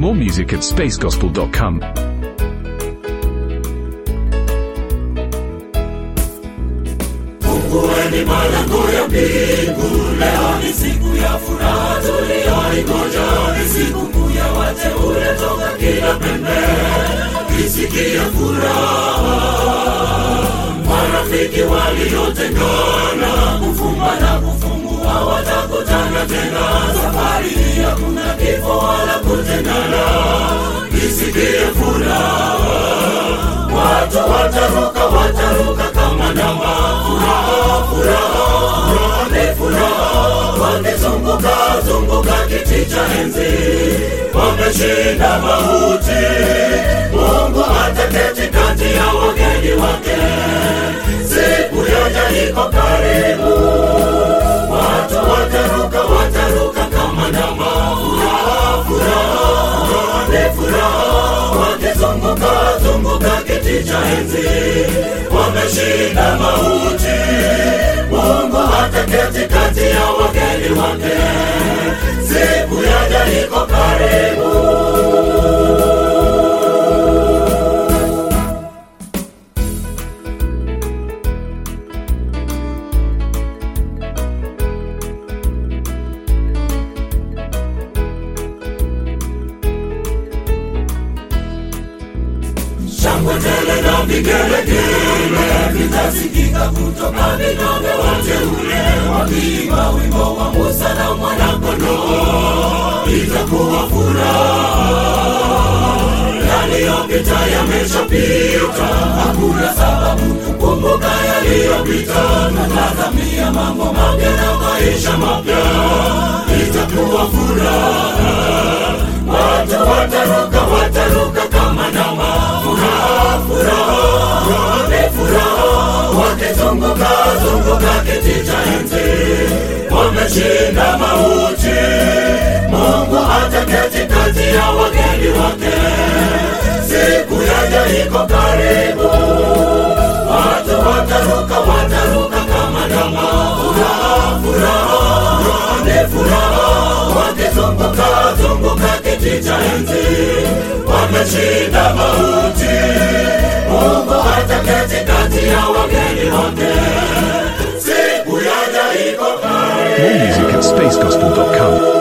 More music at spacegospel.com. Fungueni malango ya mbingu, leo ni siku ya furaha tuliyoingoja, ni siku kuu ya wateule toka kila pembe, isikie furaha. Marafiki waliotengana, kufumba na kufumbua watakutana tena. Safari hii hakuna kifo wala kutengana, isikie furaha. Watu wataruka, wataruka kama ndama, furaha, furaha, furaha ni furaha, wakizunguka zunguka kiti cha enzi, wameshinda mauti. Mungu ataketi kati ya wageni wake, siku yaja iko karibu. Watu wataruka, wataruka kama ndama, furaha, furaha, furaha ni furaha, wakizunguka zunguka kiti cha enzi, wameshinda mauti. Mungu ataketi kati ya wageni wake, siku yaja iko karibu. shangwe tele na vigelegele vitasikika kutoka vidonge wateule wakiimba wimbo wa Musa na mwanakondoo, itakuwa furaha. Yaliyopita yameshapita, hakuna sababu kukumbuka yaliyopita. Tutazamia mambo mapya na maisha mapya, itakuwa furaha. Watu wataruka, wataruka kama ndama, furaha, furaha, furaha ni furaha, wakizunguka zunguka kiti cha enzi, wameshinda mauti. Mungu ataketi kati ya wageni wake, siku yaja iko karibu. Watu wataruka, wataruka kama ndama, furaha, furaha, furaha ni furaha, wakizunguka zunguka kiti cha enzi, wameshinda mauti. Mungu ataketi kati ya wageni wake, siku yaja iko karibu. More music at spacegospel.com.